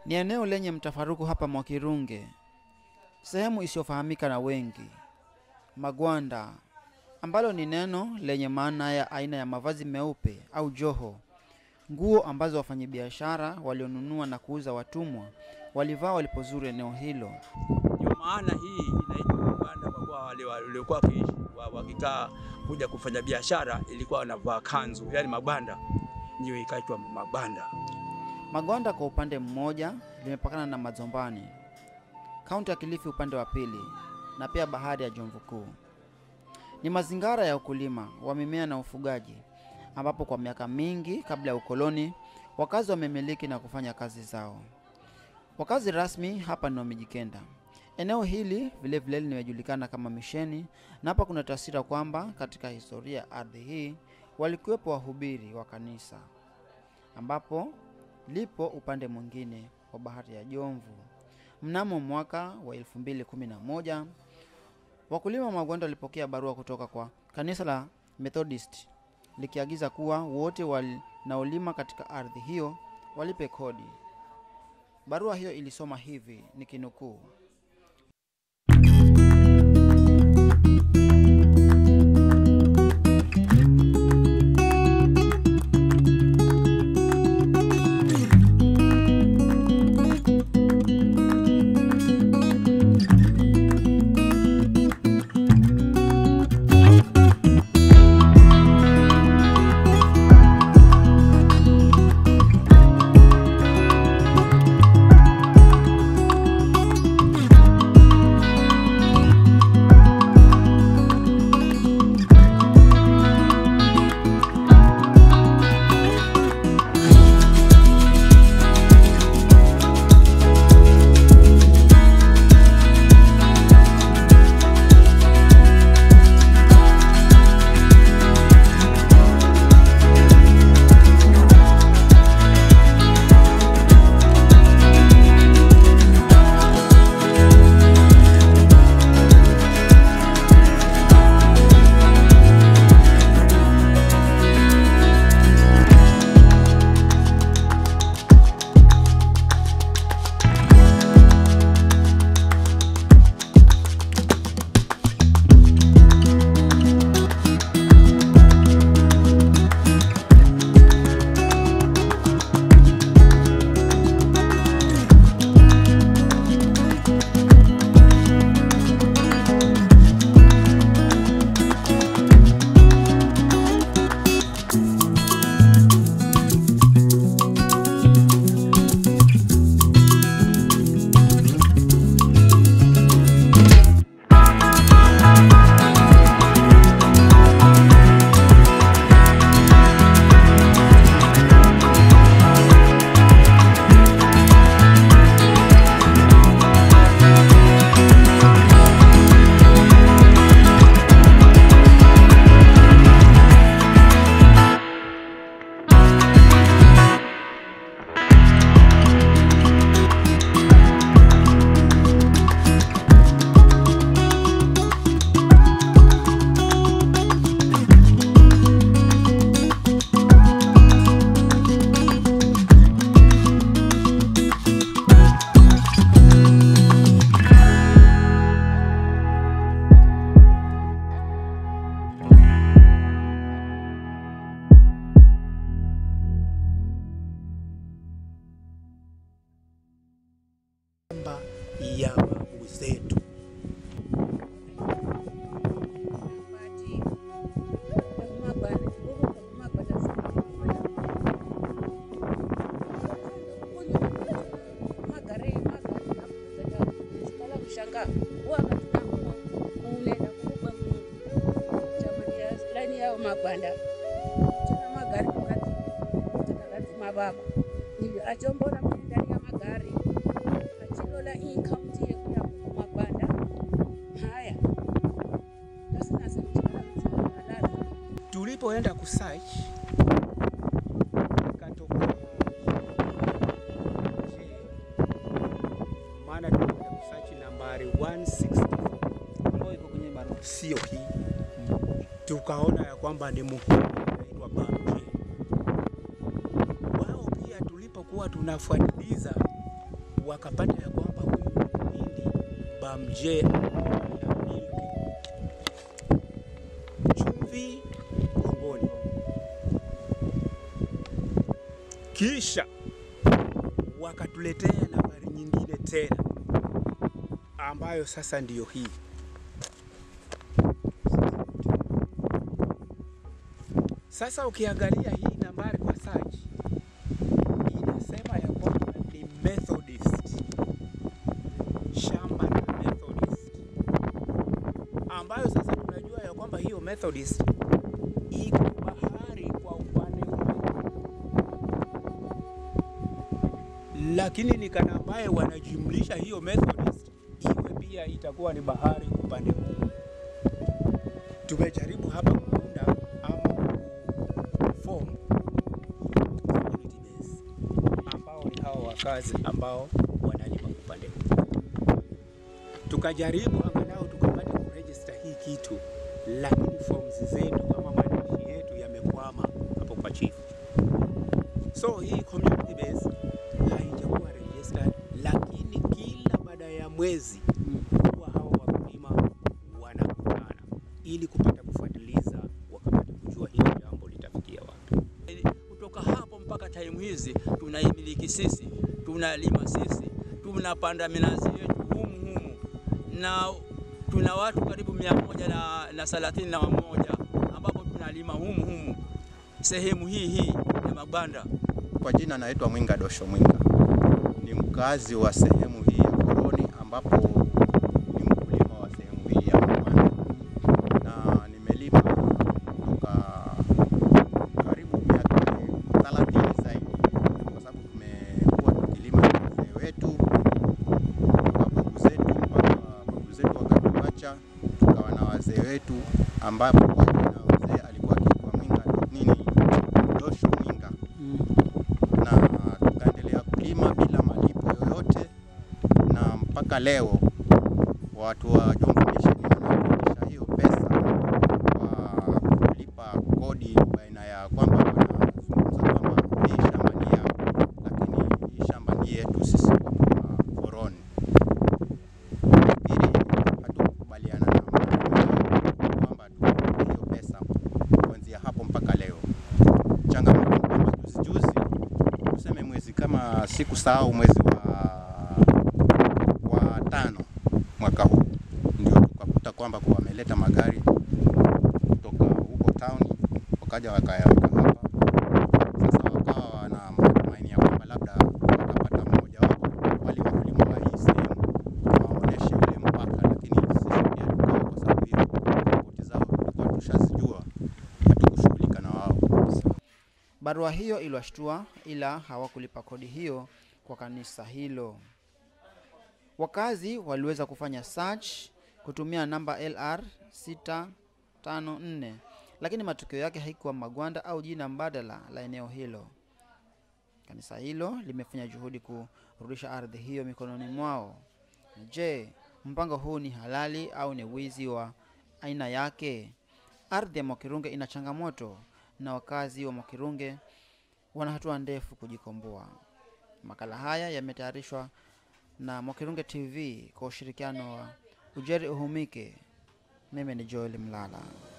Ni eneo lenye mtafaruku hapa Mwakirunge, sehemu isiyofahamika na wengi. Magwanda ambalo ni neno lenye maana ya aina ya mavazi meupe au joho, nguo ambazo wafanyabiashara walionunua na kuuza watumwa walivaa walipozuru eneo hilo. Ndio maana hii inaitwa Magwanda kwa kuwa wale waliokuwa wakiishi wa- wakikaa kuja kufanya biashara ilikuwa wanavaa kanzu, yani magwanda, ndio ikaitwa Magwanda. Magwanda kwa upande mmoja limepakana na Mazombani, kaunti ya Kilifi upande wa pili, na pia bahari ya Jomvu Kuu. Ni mazingara ya ukulima wa mimea na ufugaji, ambapo kwa miaka mingi kabla ya ukoloni wakazi wamemiliki na kufanya kazi zao. Wakazi rasmi hapa ni Wamijikenda. Eneo hili vile vile limejulikana kama Misheni, na hapa kuna taswira kwamba katika historia ya ardhi hii walikuwepo wahubiri wa kanisa ambapo lipo upande mwingine wa bahari ya Jomvu. Mnamo mwaka wa 2011 wakulima wa Magwanda walipokea barua kutoka kwa kanisa la Methodist likiagiza kuwa wote wanaolima katika ardhi hiyo walipe kodi. Barua hiyo ilisoma hivi, nikinukuu: Shamba ya babu zetu. magwanda tena magari kukati katakati mababa ndivyo achombona mwenye ndani ya magari achilola hii kaunti yetu ya magwanda haya tasinasekuchikalahalala Tulipoenda kusearch ikatoka Je, maana tulienda kusearch nambari 164 ambayo iko kwenye barua. sio hii, tukaona ya kwamba ni muhimu inaitwa Bamje. Wao pia tulipokuwa tunafuatiliza wakapata ya kwamba huyu Mhindi Bamje anamiliki chumvi Gongoni, kisha wakatuletea nambari nyingine tena ambayo sasa ndiyo hii. Sasa ukiangalia hii nambari kwa search inasema ya kwamba ni Methodist, shamba la Methodist, ambayo sasa tunajua ya kwamba hiyo Methodist iko bahari kwa upande ule, lakini ni kana ambaye wanajumlisha hiyo Methodist iwe pia itakuwa ni bahari upande huu. Tumejaribu hapa kuunda ama form community base ambao ni hawa wakazi ambao wanalima upande huu. Tukajaribu angalau tukapata kuregister hii kitu, lakini forms zetu ama maandishi yetu yamekwama hapo kwa chief. So hii community base haijakuwa registered, lakini kila baada ya mwezi huwa hawa wakulima wanakutana ili kupata kufuatiliza, wakapata kujua hili jambo litafikia wapi. Kutoka hapo mpaka time hizi tunaimiliki sisi, tunalima sisi, tunapanda minazi yetu humu humu, na tuna watu karibu mia moja na, na thelathini na moja ambapo tunalima humu humu sehemu hii hii ya mabanda. Kwa jina naitwa Mwinga Dosho Mwinga, ni mkazi wa sehemu hii ya Koroni ambapo ni mkulima wa sehemu hii ya Mabanda na nimelima toka karibu miaka 30 zaidi, kwa sababu tumekuwa tukilima na wazee wetu toka babu zetu mpaka babu zetu wakatuacha, tukawa na wazee wetu, ambapo kwa jina mzee alikuwa akiitwa Mwinga nini Dosho Mwinga na tukaendelea kulima bila malipo yoyote, na mpaka leo watu wa Jomvu Mission wanarudisha hiyo pesa kwa kulipa kodi, baina ya kwamba wanazungumza kwamba hii shamba ni yao, lakini hii shamba ni yetu sisi wa Koroni. Nafikiri hatukubaliana na mtu kwamba tulipe hiyo pesa kuanzia hapo mpaka leo. Changamoto ni kwamba juzi juzi tuseme mwezi kama sikusahau mwezi wa, wa tano mwaka huu ndio tukakuta kwamba kwa wameleta magari kutoka huko town wakaja wakayaweka hapa. Sasa wakawa wana matumaini ya kwamba labda watapata mmoja wapo wale wakulima wa hii sehemu waoneshe ule mpaka, lakini sisi pia tukawa, kwa sababu hiyo ripoti zao tulikuwa tushazijua, hatukushughulika na wao. Barua hiyo iliwashtua, ila hawakulipa kodi hiyo kwa kanisa hilo. Wakazi waliweza kufanya search kutumia namba LR 654 lakini matokeo yake haikuwa Magwanda au jina mbadala la eneo hilo. Kanisa hilo limefanya juhudi kurudisha ardhi hiyo mikononi mwao. Je, mpango huu ni halali au ni wizi wa aina yake? Ardhi ya Mwakirunge ina changamoto na wakazi wa Mwakirunge wana hatua ndefu kujikomboa. Makala haya yametayarishwa na Mwakirunge TV kwa ushirikiano wa Ujeri Uhumike. Mimi ni Joel Mlala.